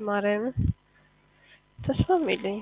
ማርያምን ተስፋም የለኝም።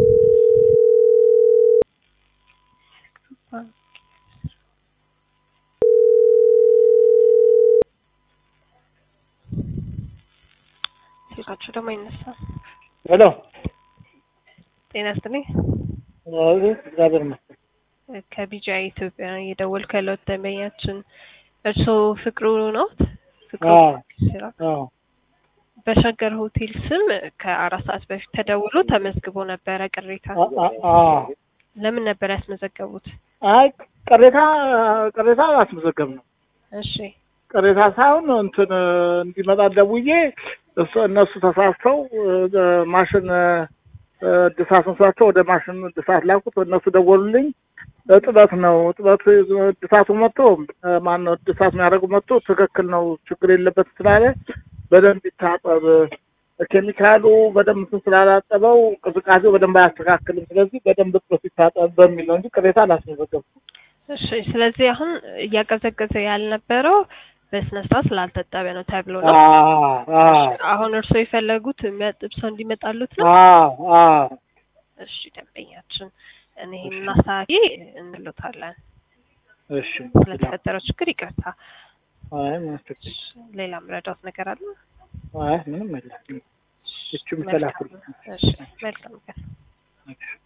ስልካቸው ደግሞ አይነሳም። ሄሎ ጤና ይስጥልኝ። እግዚአብሔር ይመስገን። ከቢጃ ኢትዮጵያ የደወልኩ ያለሁት ደንበኛችን እርስዎ ፍቅሩ ነዎት? ፍቅሩ አዎ። ስራ አዎ በሸገር ሆቴል ስም ከአራት ሰዓት በፊት ተደውሎ ተመዝግቦ ነበረ ቅሬታ። አ- አ- አዎ። ለምን ነበር ያስመዘገቡት? አይ ቅሬታ ቅሬታ አላስመዘገብ ነው እሺ ቅሬታ ሳይሆን እንትን እንዲመጣ ደውዬ እሱ እነሱ ተሳስተው እ፣ ማሽን እ፣ እድሳት መስሏቸው ወደ ማሽን እድሳት ላኩት። እነሱ ደወሉልኝ። እጥበት ነው እጥበት እድሳቱ መጥቶ እ፣ ማነው እድሳት የሚያደርጉ መጥቶ ትክክል ነው ችግር የለበት ስላለ በደንብ ይታጠብ ኬሚካሉ በደንብ እንትን ስላላጠበው ቅዝቃዜው በደንብ አያስተካክልም። ስለዚህ በደንብ እጥበት ይታጠብ በሚል ነው እንጂ ቅሬታ አላስመዘገብኩም። እሺ። ስለዚህ አሁን እያቀዘቀዘ ያልነበረው በስነ ስርዓት ስላልተጠበ ነው ተብሎ ነው። አዎ አዎ እሺ፣ አሁን እርስዎ የፈለጉት የሚያጥብ ሰው እንዲመጣሉት ነው? አዎ አዎ እሺ ደንበኛችን እኔ እናስተካኪ እንሎታለን። እሺ ስለተፈጠረው ችግር ይቅርታ። አይ ምንም ችግር እሺ፣ ሌላ ምረዳት ነገር አለ? አይ ምንም የለም። እቺ መልካም የምትላኩልኝ እሺ፣ መልካም ቀን። እሺ